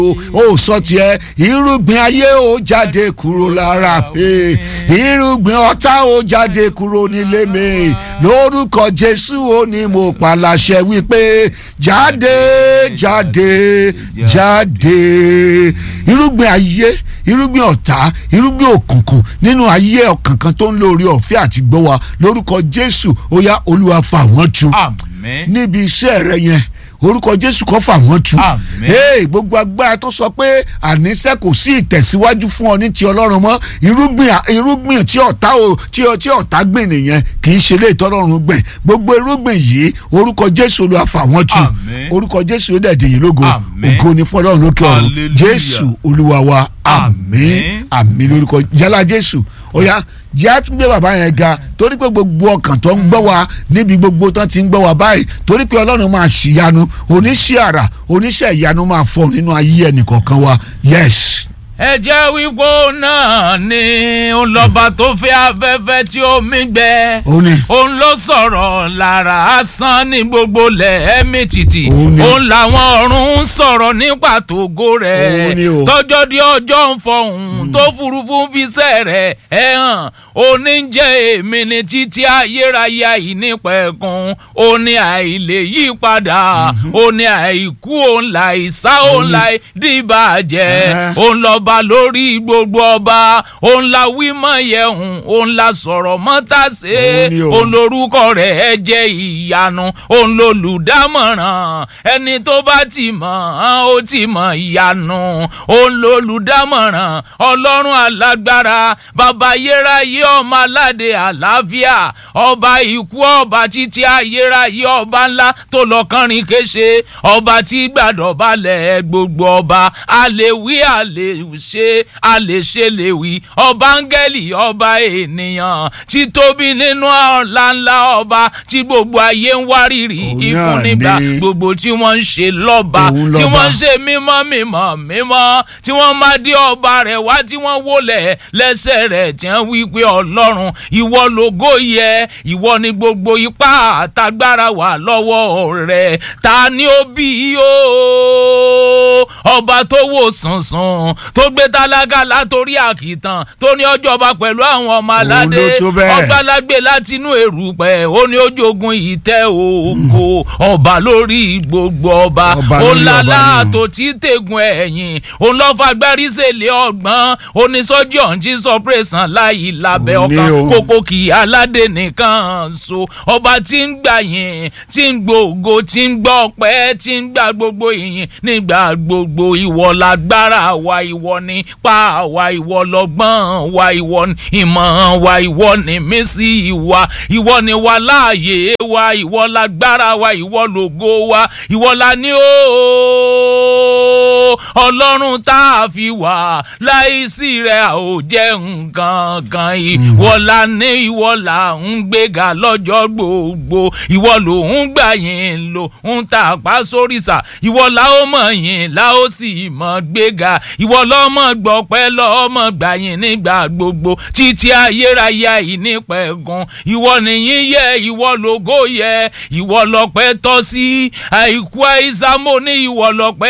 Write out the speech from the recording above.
ó sọ tiẹ̀ irúgbìn ayé ó jáde kúrò lára eh, irúgbìn ọ̀tá ó jáde kúrò nílé mi lórúkọ jésù ó ní mo pàlàṣẹ wípé jáde jáde jáde irúgbìn ayé irúgbìn ọ̀tá irúgbìn òkùnkùn nínú ayé ọ̀kànkan tó ń lórí ọ̀fẹ́ àti gbọ́ wa lórúkọ jésù ó yá olúwa fà wọ́n tu àmín níbi iṣẹ́ rẹ yẹn orúkọ jésù kó fà wọ́n tu Àmín. hey, gbogbo agbára tó sọ pé àníṣe kò sí ìtẹ̀síwájú fún ọ ní ti ọlọ́run mọ́ irúgbìn irúgbìn tí ọ̀tá o tí ọ- tí ọ̀tá gbìn nìyẹn kì í ṣe lè tọ́lọ́run gbìn gbogbo irúgbìn yìí orúkọ jésù ló fà wọ́n tu Àmín. orúkọ jésù ó dẹ̀ dìyìn lógo Àmín. ògo ni fún ọlọ́run lókè ọ̀run Hallelujah. jésù olúwa wa àmín Àmín. àmín lórúkọ jálá jésù ó yá jẹ́ àtúngbé bàbá yẹn ga torí pé gbogbo ọkàn tó ń gbọ́ wa níbi gbogbo tó ti ń gbọ́ wa báyìí torí pé ọlọ́run máa ṣìyanu oníṣẹ́ àrà oníṣẹ́ ìyanu máa fọ nínú ayé ẹnìkọ̀ọ̀kan wa yes. ẹ jẹ́ wípé náà ni ọlọ́ba tó fẹ́ afẹ́fẹ́ tí ó mí gbẹ. ó ní òun ló sọ̀rọ̀ lára asán ní gbogbo lẹ́ẹ̀mí títì Òun ni. òun làwọn ọ̀run ń sọ̀rọ̀ nípa tògo rẹ̀ Òun ni o. tọ́jọ́ di ọjọ́ ń fọhùn tó furuufú ń fiṣẹ́ rẹ̀ ẹ̀ hàn òní ń jẹ́ èmi ní títí ayérayé àìnípẹ̀kun òní àìlè yí padà òní àìkú òun làìsá òun láì dìbàjẹ́ Ẹ̀hẹ́. òun lọ́ba lórí gbogbo ọba òun la wí mọ́ yẹ̀hùn òun la sọ̀rọ̀ mọ́ tà sé Òun ni o. òun lorúkọ rẹ̀ ẹ jẹ́ ìyanu òun lolùdámọ̀ràn ẹni tó bá ti mọ̀ ọ́n ó ti mọ̀ ìyanu òun lolùdámọ̀ràn ọlọ́run alágbára bàbá ayérayé ọmọ aládé àlàáfíà ọba ikú ọba títí ayérayé ọba ńlá tó lọ kánrin kése ọba tí gbàdọ̀ balẹ̀ gbogbo ọba àlèwí àlèṣe àlèṣe lèwí ọba áńgẹ́lì ọba ènìyàn tí tóbi nínú ọ̀la ńlá ọba tí gbogbo ayé ń wárìrì Òun ìfún náà nígbà ni. gbogbo tí wọ́n ń ṣe lọ́ba Òun tí lọ́ba. wọ́n ń ṣe mímọ́ mímọ́ mímọ́ tí wọ́n máa dé ọba rẹ̀ wá tí wọ́n wólẹ̀ lẹ́sẹ̀ rẹ̀ tí wọ́n wí pé ọlọ́run ìwọ lógo yẹ ìwọ ni gbogbo ipá àtagbára wà lọ́wọ́ rẹ̀ ta ni ó bí o ọba tó wò sùnsùn tó gbé tálákà látòrí àkìtàn tó ní ọjọba pẹ̀lú àwọn ọmọ aládé ló tó bẹ́ẹ̀. ọgbàlágbé látinú èrùpẹ̀ ó ní ojogun ìtẹ́ ògo ọba lórí gbogbo ọba Ọba ó lórí lálá ọba ni. tó tí tẹ̀gùn ẹ̀yìn òun lọ́ fagbárí sèlé ọgbọ́n onísọ́jí ọ̀njí sọpẹ́sàn láì lábẹ́ Òun ni ọkàn o. kókó kì í aládé nìkan so ọba tí ń gbà yìn tí ń gbòògo tí ń gbọ́ ọpẹ́ tí ń gbà gbogbo ìyìn nígbà gbogbo ìwọ lágbára wa ìwọ ni pa wa ìwọ lọ́gbọ́n wa ìwọ ni ìmọ̀ wa ìwọ ni mísí wa ìwọ ni wa láàyè wa ìwọ lágbára wa ìwọ lògo wa ìwọ la ní o ọlọ́run tá a fi wà láìsí rẹ̀ a ò jẹ́ nǹkan kan ìwọ la ní ìwọ là ń gbéga lọ́jọ́ gbogbo ìwọ ló ń gbà yín lò ń ta àpá sóríṣà ìwọ la ó mọ̀ yín la ó sì mọ̀ gbéga ìwọ lọ́mọ gbọ́pẹ́ lọ́mọ gbà yín nígbà gbogbo títí ayérayé àìnípẹ̀gùn ìwọ nìyí yẹ ìwọ lógo yẹ ìwọ lọ́pẹ́ tọ́ sí àìkú àìsàmó ní ìwọ lọ́pẹ́